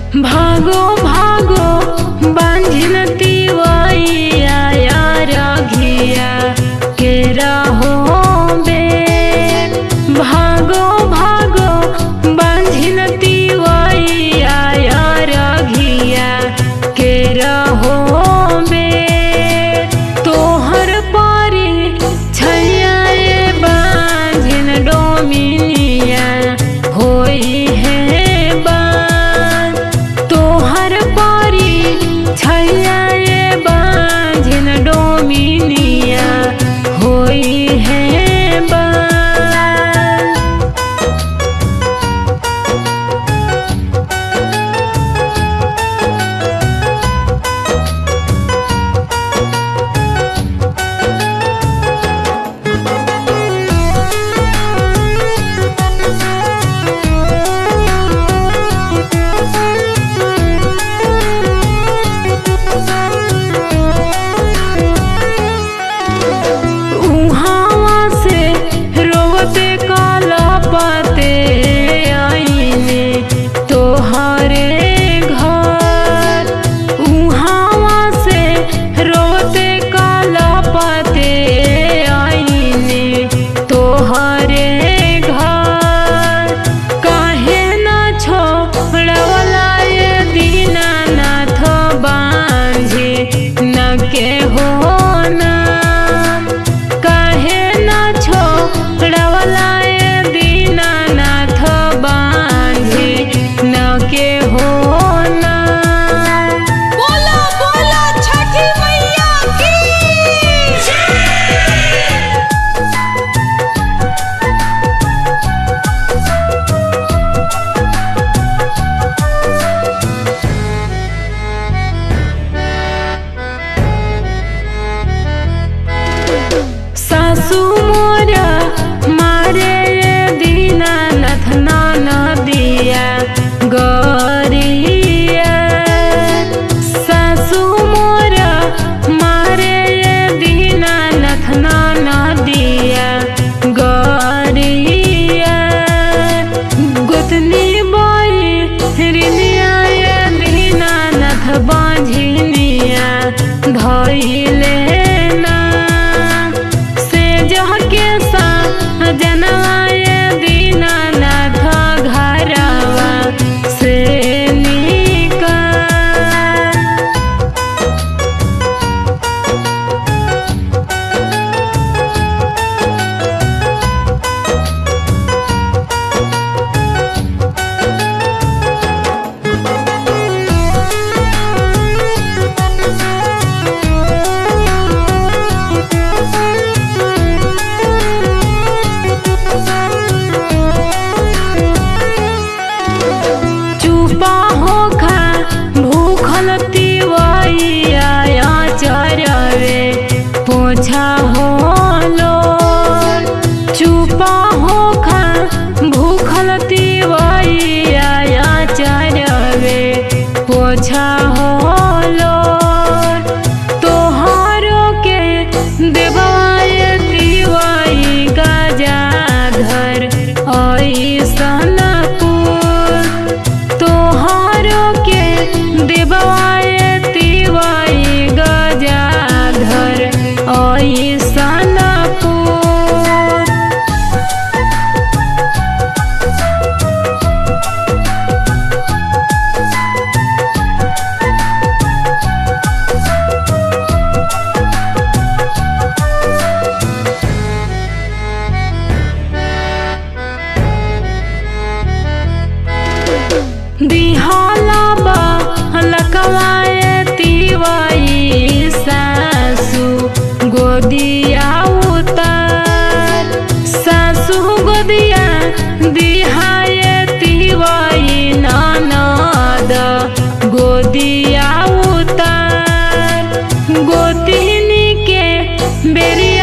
भागो भागो बांझिन तिवैया यार घिया के रहो बे भागो भागो बांझिन तिवैया यार घिया के रहो बे तोहर पारी छैया ए बांझिन डोमिनिया होई है बान तोहर पारी छैया ए बांझिन डोमिनिया होई है बान उहावा से रोवते काला पाते आईने तोहरे घर उहावा से रोवते काला पाते आईने तोहरे घर काहे न छोड़वला ये दीनानाथ बांझे न के हो ना काहे न छोड़वला ये दीनानाथ बांझे न के हो ना बोला बोला छठी मैया की सासू मोरा मारे ये दीनानाथ नाना दिया गरिया सासू मोरा मारे ये दीनानाथ नाना दिया गरिया गोतनी बोई रिनिया ये दीनानाथ बाझिनिया धइले ना से जह के सा जनवाए दीनानाथ घरवा से निका चुपा होखा भूखल तिवैया चरवे पोछा होलो चुपा होखा भूखल तिवैया चरवे पोछा होलो तोहारो के देवाय तिवई गजाधर ऐसन पुर तोहारो के देवाय तिवई गजाधर ऐसन पुर दिहाला बा लकवाए तिवाई सासू गोदिया उतार सासू गोदिया दिहाए तिवाई ननद गोदिया उतार गोतिनी के बेरिया